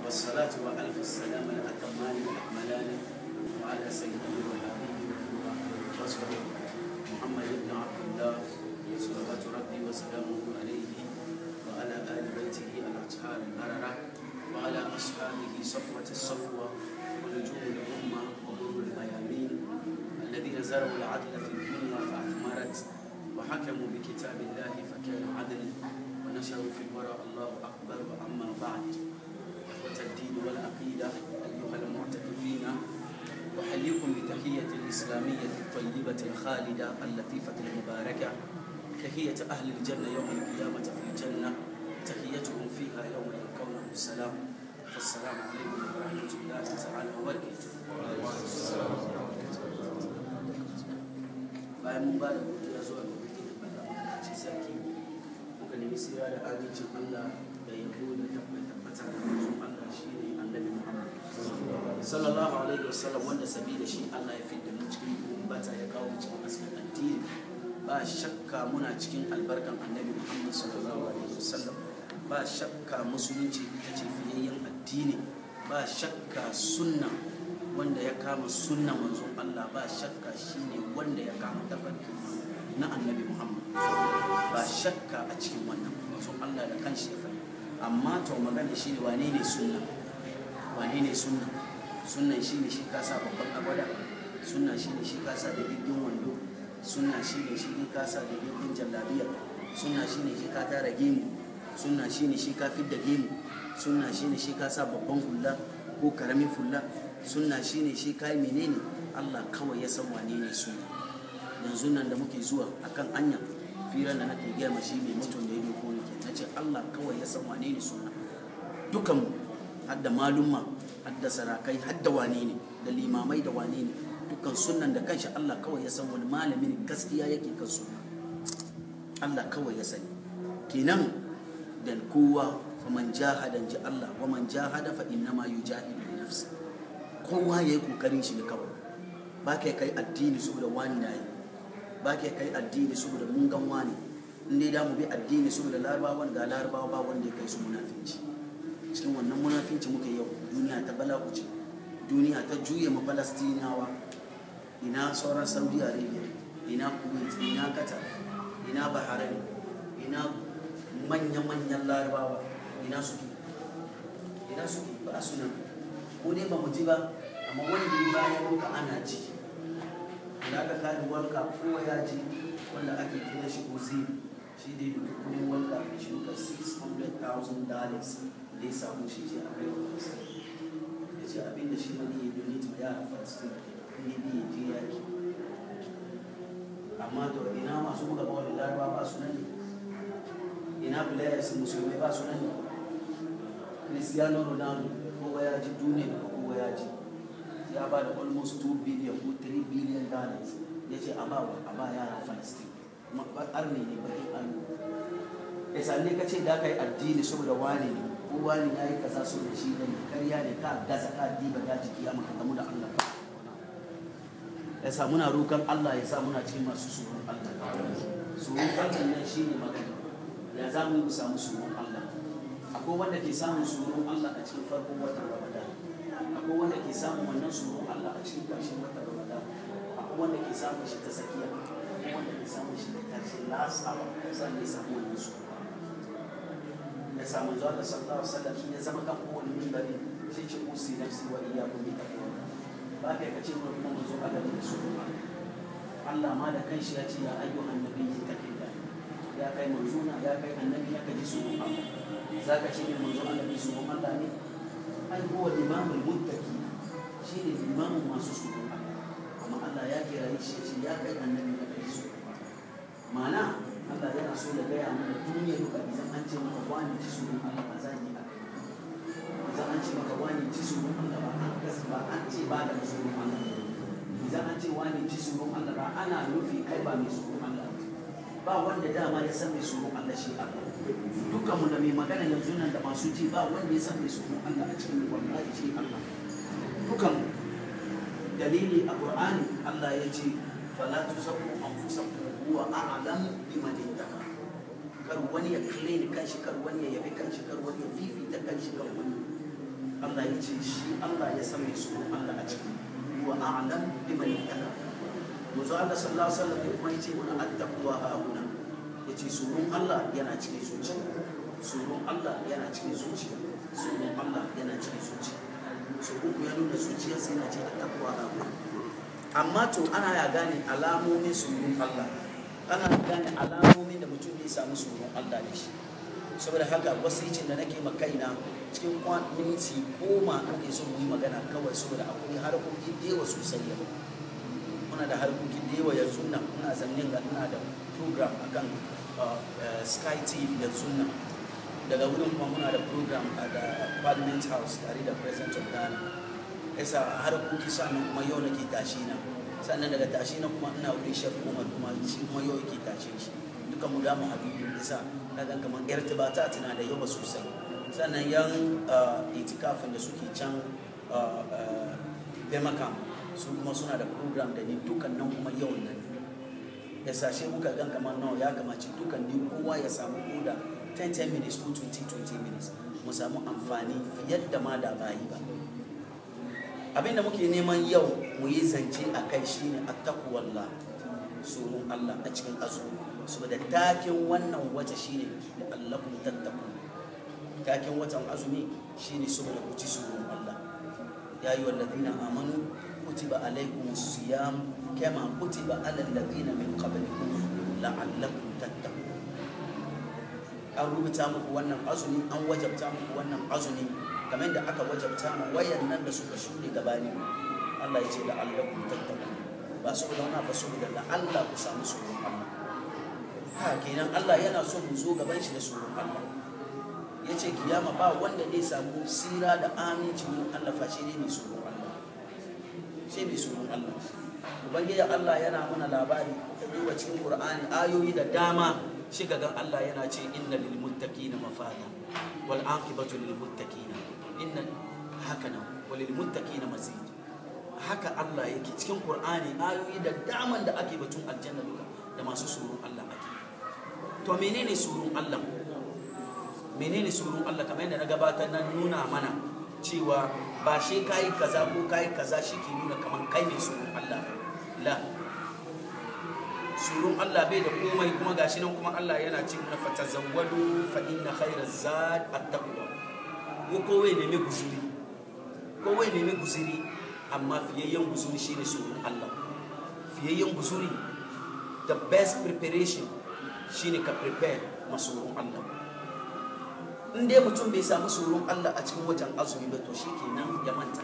والصلاة وألف السلام الأتمان الأكملان وعلى سيدنا وحبيبي وصحبه محمد بن عبد الله صلوات ربي وسلامه عليه وعلى آل بيته الأطهار البررة وعلى أصحابه صفوة الصفوة ونجوم الأمة وغر الميامين الذين زرعوا العدل في الدنيا فأثمرت وحكموا بكتاب الله فكان عدل ونشروا في الورى الله أكبر وأما بعد إخوة الدين والعقيدة أيها المعتكفين أحييكم بتحية الإسلامية الطيبة الخالدة اللطيفة المباركة تحية أهل الجنة يوم القيامة في الجنة تحيتهم فيها يوم يلقونه السلام فالسلام عليكم ورحمة الله تعالى وبركاته bayan mun ba da godiya zuwa ga ubangiji Allah ci sarki muka nemi sira da amincin Allah da yabo da tabbata da manzon Allah shine annabi Muhammad sallallahu alaihi wasallam wanda sabida shi Allah ya fidda mu cikin bata ya kawo mu cikin asmin addini ba shakka muna cikin albarkan annabi Muhammad sallallahu alaihi wasallam ba shakka musulunci ita ce fiyayyen addini ba shakka sunna wanda ya kama sunna manzon Allah ba shakka shine wanda ya kama tafarki na annabi Muhammad ba shakka a cikin wannan manzon Allah da kanshi ya faɗi amma to magana shine wane ne sunna wane ne sunna sunnan shine shi ka sa babban agwada sunna shine shi ka sa da gigin wando sunna shine shi ka sa da gigin jallabiya sunna shine shi ka tara gemu sunna shine shi ka fidda gemu sunna shine shi ka sa babban fulla ko karamin fulla sunna shine shi kai menene Allah kawai ya san wane ne sunna yanzu nan da muke zuwa akan anya firan da nake gaya ma shi mai mutum da yake ko nake nace Allah kawai ya san wane ne sunna dukan hadda malumma hadda sarakai hadda wane ne da limamai da wane ne dukkan sunnan da kanshi Allah kawai ya san wani malamin gaskiya yake kan sunna Allah kawai ya sani kenan dan kowa faman jahada ji Allah wa man jahada fa innama yujahidu li nafsi kowa yayi kokarin shi ne kawai ba kai kai addini saboda wani na yi ba kai kai addini saboda mun gan wani in dai da mu bi addini saboda larabawan ga larabawa ba wanda ya kai su munafinci cikin wannan munafinci muke yau duniya ta bala'uci duniya ta juye ma falastinawa ina sauran saudi arabia ina kuwait ina qatar ina bahrain ina manya-manyan larabawa ina suke ina suke ba su nan ko dai ba mu ji ba amma wanda ya bayan muka ana ji da aka kare walka kowa ya ji wanda ake kira shi ozil shi dai duka kudin walka shi duka 600,000 dollars da ya samu shi ce a kai wa falastin ya ce abinda shi wani ya donate ma yara falastin ne ne ya je yaki amma to ina masu buga bawar laraba ba su nan ne ina players musulmai ba su nan ne cristiano ronaldo kowa ya ji duniya da kowa ya ji ya ba da almost 2 billion ko 3 billion dollars ya ce a ba a ba yaran falastin arne ne bakin arne ya sanne ka ce da ka yi addini saboda wani ne ko wani ya yi kaza so da shi ne karya ne ka gaza ka diba da jiki ya maka gamu da Allah ya sa muna roƙon Allah ya sa muna cikin masu tsoron Allah tsoron Allah nan shine magana ya za mu yi samu tsoron Allah akwai wanda ke samun tsoron Allah a cikin farkon watan Ramadan akwai wanda ke samun wannan tsoron Allah a cikin ƙarshen watan Ramadan akwai wanda ke samun shi ta tsakiya akwai wanda ke samun shi ta ƙarshe last hour sannan ya samu wannan tsoron ya samu zuwa da sallallahu alaihi wasallam ya zama kan kowane mimbari sai ce usi nafsi wa iyyakum bi taqwa ba kai ka ce mu kuma mu zo Allah da su Allah ma da kanshi ya ce ya ayyuhan nabiyyi taqilla ya kai manzuna ya kai annabi ya kaji su Allah zaka ce ne manzo annabi su Allah ne ai huwa imamul muttaqi shi ne limamin masu su Allah amma Allah ya kira shi ce ya kai annabi ya kaji su ma'ana Allah yana so da gaya mana duniya duka idan an ce maka wani ci su Allah ba za yi a kai idan an ce maka wani ci su Allah ba an gas ba an ce ba da su Allah idan an ce wani ci su Allah ba ana nufi kai ba mai su Allah ba wanda dama ya san mai su Allah shi Allah dukkan mu da mai magana yanzu nan da masu ji ba wanda ya san mai su Allah a cikin wallahi shi Allah dukkan dalili a Qur'ani Allah ya ce fala tuzakku anfusakum huwa a'lam biman ittaqa kar wani ya kalle ni kanshi kar wani ya yabi kanshi kar wani ya fifita kanshi kar wani Allah ya ce shi Allah ya san mai tsoron Allah a ciki wa a'lam biman yattaka manzo Allah sallallahu alaihi wasallam ya kuma yace mana attaqwa hauna yace tsoron Allah yana cikin zuciya tsoron Allah yana cikin zuciya tsoron Allah yana cikin zuciya so uku ya nuna zuciya sai yana ce attaqwa hauna amma to ana ya gane alamomin tsoron Allah ana gane alamomin da mutum ne samu tsoron Allah da shi saboda haka wasicin da nake ma kaina cikin minti goma ake son mu yi magana kawai saboda akwai harkokin da yawa sosai yau muna da harkokin da yawa yanzu nan muna zannin ga ina da program akan sky tv yanzu nan daga wurin kuma muna da program a da parliament house tare da president of ghana yasa harkoki sannan kuma yau nake tashi na sannan daga tashi na kuma ina wurin chef umar kuma shi kuma yau yake tashe shi duka mu da mu habibu yasa kaga kamar irtibata tana da yawa sosai sannan yan itikafin da suke can bemakam su kuma suna da program da ni dukan nan kuma yau nan ya sashe muka gan kamar nawa ya kamace dukan ni kowa ya samu koda 10-10 minutes ko 20-20 minutes mu samu amfani fiye da ma da bayi ba abinda muke neman yau mu yi zance a kai shine attaquwallah tsoron Allah a cikin azumi saboda takin wannan wata shine da allakum tattaqun takin watan azumi shine saboda ku ci tsoron Allah ya yi wallazina amanu kutiba alaikum siyam kama kutiba alal ladina min qablikum la'allakum tattaqun an rubuta muku wannan azumi an wajabta muku wannan azumi kamar da aka wajabta ma wayan nan da suka shuɗe gabani Allah ya ce la'allakum tattaqun ba saboda wani ba saboda la'alla ku samu tsoron Allah ha kenan Allah yana so mu zo gaban shi da tsoron Allah ya ce kiyama ba wanda zai samu sira da aminci wurin Allah face ne mai tsoron Allah sai mai tsoron Allah ubangiji Allah yana mana labari da duba cikin Qur'ani ayoyi da dama shi ga gan Allah yana ce inna lil muttaqina mafada wal aqibatu lil muttaqina inna haka nan walil muttaqina mazid haka Allah yake cikin Qur'ani ayoyi da daman da ake batun aljanna duka da masu tsoron Allah ake to menene tsoron Allah menene tsoron Allah kamar yadda na gabatar na nuna mana cewa ba shi kayi kaza ko kayi kaza shi ke nuna kamar kai ne tsoron Allah la tsoron Allah bai da komai kuma gashi nan kuma Allah yana ce mana fatazawwadu fa inna khayra zad at-taqwa ko kowai nemi guzuri kowai nemi guzuri amma fiyayyen guzuri shine tsoron Allah fiyayyen guzuri the best preparation shine ka prepare masoron Allah in dai mutum bai samu tsoron Allah a cikin watan azumi ba to shi kenan ya manta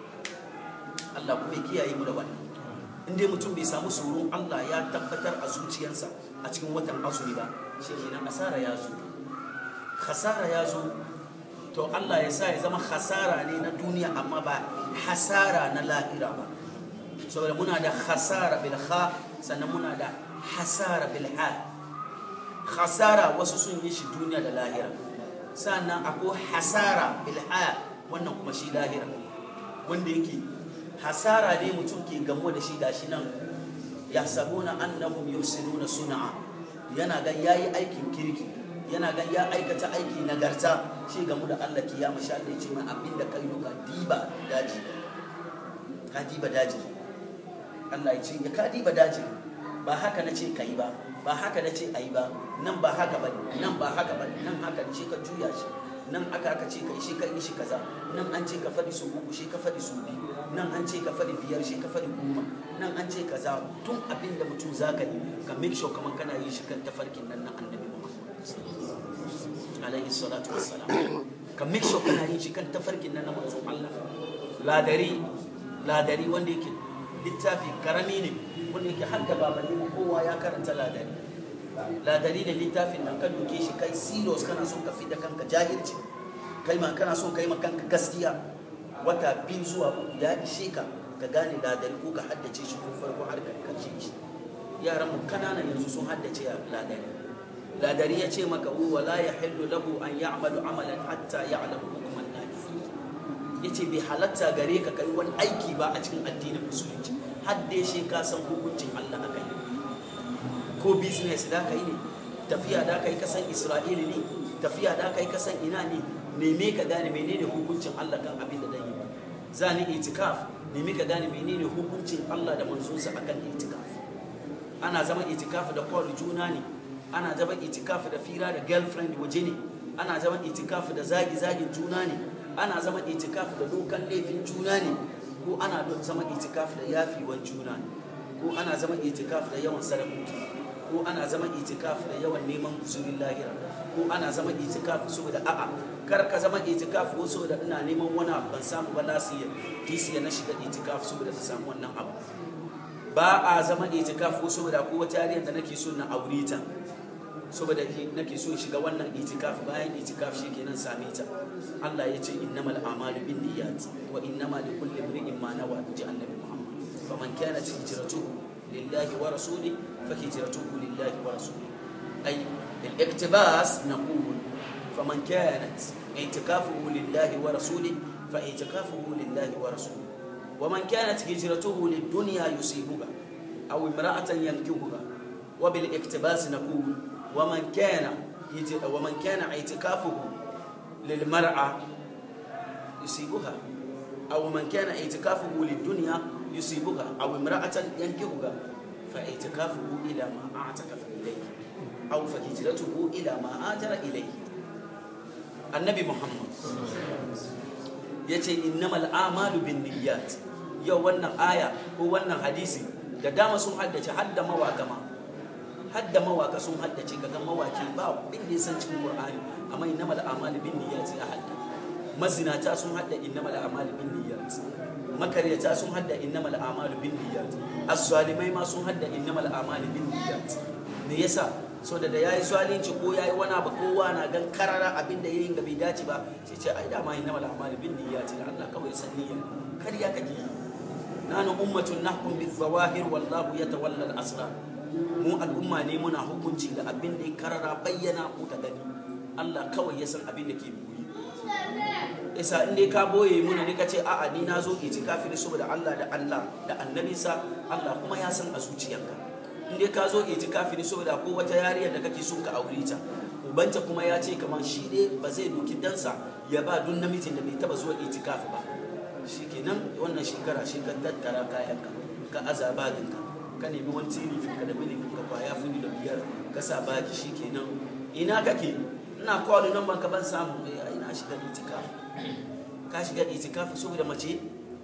Allah kuma ya kiyaye mu da wannan in dai mutum bai samu tsoron Allah ya tabbatar a zuciyarsa a cikin watan azumi ba shi kenan asara ya zo khasara ya zo to Allah ya sa ya zama khasara ne na duniya amma ba hasara na lahira ba saboda muna da khasara bil kha sannan muna da hasara bil ha khasara wasu sun yi shi duniya da lahira sannan akwai hasara bilhaya wannan kuma shi lahira wanda yake hasara ne mutum ke gamo da shi gashi nan ya sabuna annahum yusinuna sun'a yana gan yayi aikin kirki yana gan ya aikata aiki nagarta shi gamu da Allah kiyama sha Allah ce mai abinda kai duka diba daji ka diba daji Allah ya ce ya ka diba daji ba haka na ce kai ba ba haka na ce a yi ba nan ba haka ba nan ba haka ba nan haka ce ka juya shi nan aka aka ce ka shi ka yi shi kaza nan an ce ka faɗi su uku shi ka faɗi su biyu nan an ce ka faɗi biyar shi ka faɗi goma nan an ce kaza tun abin da mutum za ka yi ka make sure kamar kana yi shi kan tafarkin nan na annabi alaihi salatu wassalam ka make sure kana yin shi kan tafarkin nan na manzon Allah ladari ladari wanda yake littafi karami ne wanda yake har da babanni mu kowa ya karanta ladari ladari da littafin nan ka doke shi kai serious kana son ka da kanka jahilci kai ma kana son kai ma kanka gaskiya wata biyu zuwa uku ya ishe ka ka gane ladari ko ka haddace shi tun farko har ka karshe shi yaran mu kanana yanzu sun haddace ladari ladari ya ce maka wa la yahillu lahu an ya'malu amalan hatta ya'lamu hukman lahi yace bai halatta gare ka kai wani aiki ba a cikin addinin musulunci har dai shi ka san hukuncin Allah a kai ko business da ka yi ne tafiya da ka yi kasan Isra'ila ne tafiya da ka yi kasan ina ne neme ka gane menene hukuncin Allah kan abin da dan yi za ni itikaf neme ka gane menene hukuncin Allah da manzonsa akan itikaf ana zama itikaf da kwari juna ne ana zama itikaf da fira da girlfriend waje ne ana zama itikaf da zagi zagin juna ne ana zama itikaf da dokan laifin juna ne ko ana zama itikaf da yafiwan juna ne ko ana zama itikaf da yawan sadakoki ko ana zama itikaf da yawan neman guzurin lahira ko ana zama itikaf saboda a'a kar ka zama itikaf ko saboda ina neman wani abu ban samu ba lasiya disiya na shiga itikaf saboda ta samu wannan abu ba a zama itikaf ko saboda ko wata yariyar da nake so na aure ta saboda nake so shiga wannan itikaf bayan itikaf shikenan same ta Allah ya ce innamal a'malu binniyat wa innama likulli imrin ma nawa ji annabi Muhammad faman kanat hijratuhu lillahi wa rasulihi fa hijratuhu lillahi wa rasulihi ay الاقتباس نقول فمن كانت اعتكافه لله ورسوله فاعتكافه لله ورسوله ومن كانت هجرته للدنيا يصيبها أو امرأة ينكهها وبالاقتباس نقول ومن كان ومن كان اعتكافه للمرأة يصيبها أو من كان اعتكافه للدنيا يصيبها أو امرأة ينكهها فاعتكافه إلى ما اعتكف إليه أو فهجرته إلى ما هاجر إليه النبي محمد yace innamal a'malu binniyat yau wannan aya ko wannan hadisi da dama sun haddace hadda mawaka ma hadda mawaka sun haddace kaga mawaki ba bin da san cikin qur'ani amma innamal a'malu binniyat ya hadda mazinata sun hadda innamal a'malu binniyat makaryata sun hadda innamal a'malu binniyat as-salimai ma sun hadda innamal a'malu binniyat me yasa so da ya yi zalunci ko ya yi wani abu kowa na gan karara abin da ya yi ga bai dace ba sai ce ai dama inna mal a'malu bin niyyati da Allah kawai san niyya kariya kake yi nanu ummatun nahkum bil zawahir wallahu yatawalla al asrar mu al'umma ne muna hukunci da abin da ya karara bayyana ko ta gani Allah kawai ya san abin da ke boye isa in dai ka boye muna ne ka ce a'a ni na zo itikafi ne saboda Allah da Allah da annabinsa Allah kuma ya san a zuciyarka in dai ka zo itikafi ne saboda ko wata yariya da kake so ka aure ta ubanta kuma ya ce kamar shi dai ba zai doki dansa ya ba duk namijin da bai taba zuwa itikafi ba shikenan wannan shekara shi ka tattara kayanka ka aza baginka ka nemi wani tirifi ka da mini ka kwaya funi da biyar ka sa baki shikenan ina kake ina kwalo nan ban ka ban samu eh ina shiga itikafi ka shiga itikafi saboda mace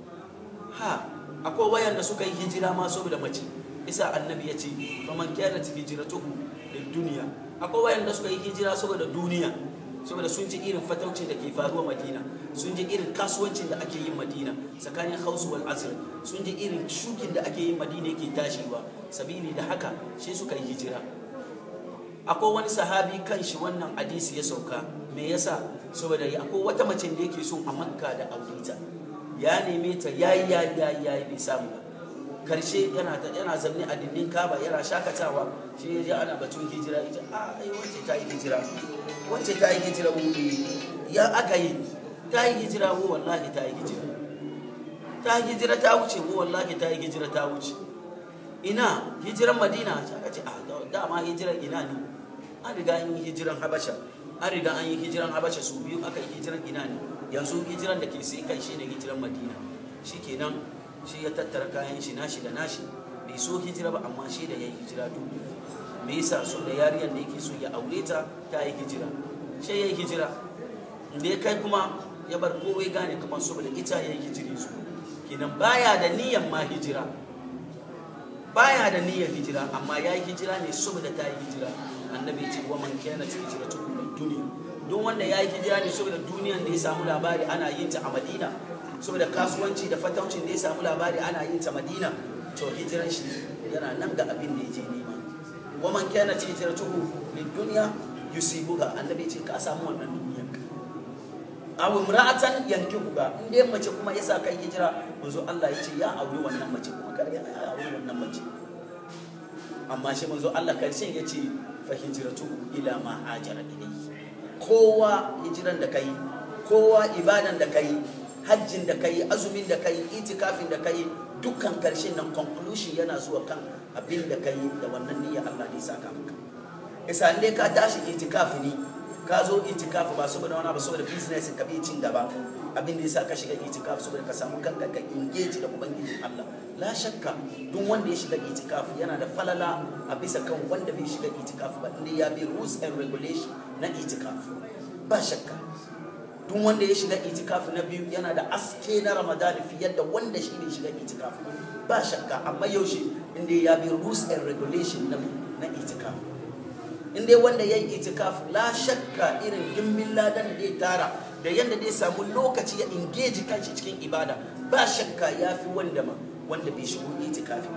ha akwai wayan da suka yi hijira ma saboda mace isa annabi ya ce faman kanat hijratuhu lid duniya akwai wayanda suka yi hijira saboda duniya saboda sun ji irin fataucin da ke faruwa madina sun ji irin kasuwancin da ake yin madina tsakanin hausu wal asr sun ji irin shukin da ake yin madina yake tashiwa sabili da haka shi suka yi hijira akwai wani sahabi kan shi wannan hadisi ya sauka me yasa saboda akwai wata mace da yake so a makka da aurita ya neme ta yayi yayi yayi bai samu ba karshe yana yana zanne a dindin kaba yana shakatawa shi ya ji ana batun hijira ita a ai wacce ta yi hijira wacce ta yi hijira wuri ya aka yi ta yi hijira wo wallahi ta yi hijira ta yi hijira ta wuce wo wallahi ta yi hijira ta wuce ina hijiran madina aka ce a dama hijiran ina ne an riga an yi hijiran habasha an riga an yi hijiran habasha su biyu aka yi hijiran ina ne yanzu hijiran da ke sai kai shine hijiran madina shikenan shi ya tattara kayan shi nashi da nashi bai so hijira ba amma shi da ya yi hijira duk me yasa so da yariyar da yake so ya aure ta ta yi hijira shi ya yi hijira da ya kai kuma ya bar kowai gane kamar saboda ita ya yi hijiri su kenan baya da niyyar ma hijira baya da niyyar hijira amma ya yi hijira ne saboda ta yi hijira annabi ya ce wa man kana hijira ta kuma duniya don wanda ya yi hijira ne saboda duniyan da ya samu labari ana yin ta a madina saboda kasuwanci da fataucin da ya samu labari ana yin ta madina to hijiran shi yana nan ga abin da ya je nema wa man kana hijratuhu lid dunya yusibuha annabi ce ka samu wannan duniya aw imra'atan yankihuha in dai mace kuma yasa kai hijira manzo Allah ya ce ya auri wannan mace kuma kar ya auri wannan mace amma shi manzo Allah karshen ya ce fa hijratuhu ila ma hajara ilayhi kowa hijiran da kai kowa ibadan da kai hajjin da kai azumin da kai itikafin da kai dukkan karshen nan conclusion yana zuwa kan abin da kai da wannan niyyar Allah ne saka maka isa ne ka tashi itikafi ne ka zo itikafi ba saboda wani ba saboda business ka bi cin gaba abin da yasa ka shiga itikafi saboda ka samu kanka ka engage da ubangijin Allah la shakka duk wanda ya shiga itikafi yana da falala a bisa kan wanda bai shiga itikafi ba inda ya bi rules and regulation na itikafi ba shakka duk wanda ya shiga itikafi na biyu yana da aske na ramadani fiye da wanda shi bai shiga itikafi ba shakka amma yaushe inda ya bi rules and regulation na na itikafi inda wanda ya yi itikafi la shakka irin dimbin ladan da ya tara da yadda zai samu lokaci ya engage kanshi cikin ibada ba shakka ya fi wanda ma wanda bai shigo itikafi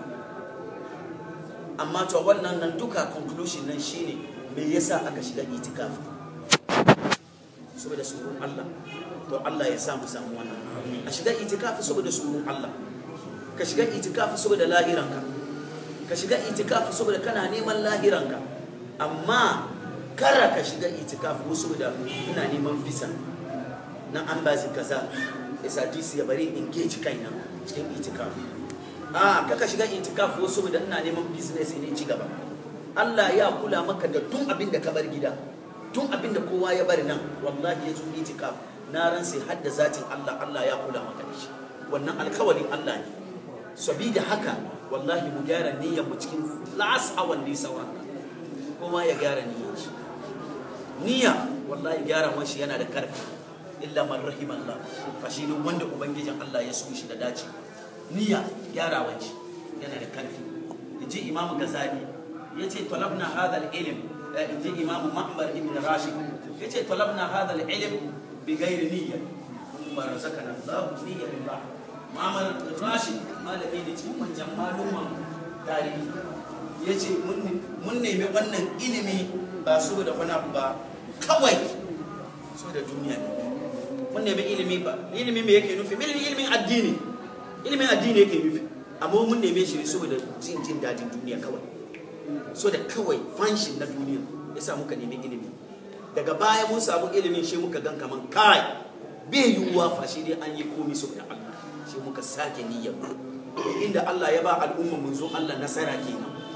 amma to wannan nan duka conclusion nan shine me yasa aka shiga itikafi saboda tsoron Allah to Allah ya samu samu wannan a shiga itikafi saboda tsoron Allah ka shiga itikafi saboda lahiranka ka shiga itikafi saboda kana neman lahiranka amma kara ka shiga itikafi ko saboda ina neman visa na an ba kaza isa disi ya bari in geji kaina cikin itikafi a kaka shiga itikafi ko saboda ina neman business ne ci gaba Allah ya kula maka da tun abin da ka bar gida tun abin da kowa ya bari nan wallahi ya zo itikaf na ran sai hadda zatin Allah Allah ya kula maka da shi wannan alkawarin Allah ne sabida haka wallahi mu gyara niyyar mu cikin last hour ne sauran kowa ya gyara niyyar shi niyya wallahi gyara shi yana da karfi illa man rahim Allah fa shi ne wanda ubangijin Allah ya so shi da dace niyya gyarawan shi yana da karfi yaji imamu gazali yace talabna hadha al-ilm inji imamu ma'mar ibn rashid yace talabna hadha al-ilm bi ghairi niyya kuma razaqana Allah niyya billah ma'mar rashid malami ne cikin manyan maluman tarihi yace mun nemi wannan ilimi ba su da wani abu ba kawai so da duniya ne mun nemi ilimi ba ilimi me yake nufi ilimin addini ilimin addini yake nufi amma mun neme shi saboda jin jin dadin duniya kawai so da kawai fanshin na duniya ya sa muka nemi ilimi daga baya mun samu ilimin shi muka gan kaman kai bai yiwuwa fa shi dai an yi komi saboda Allah shi muka sake niyyar inda Allah ya ba al'umma mun zo Allah nasara kenan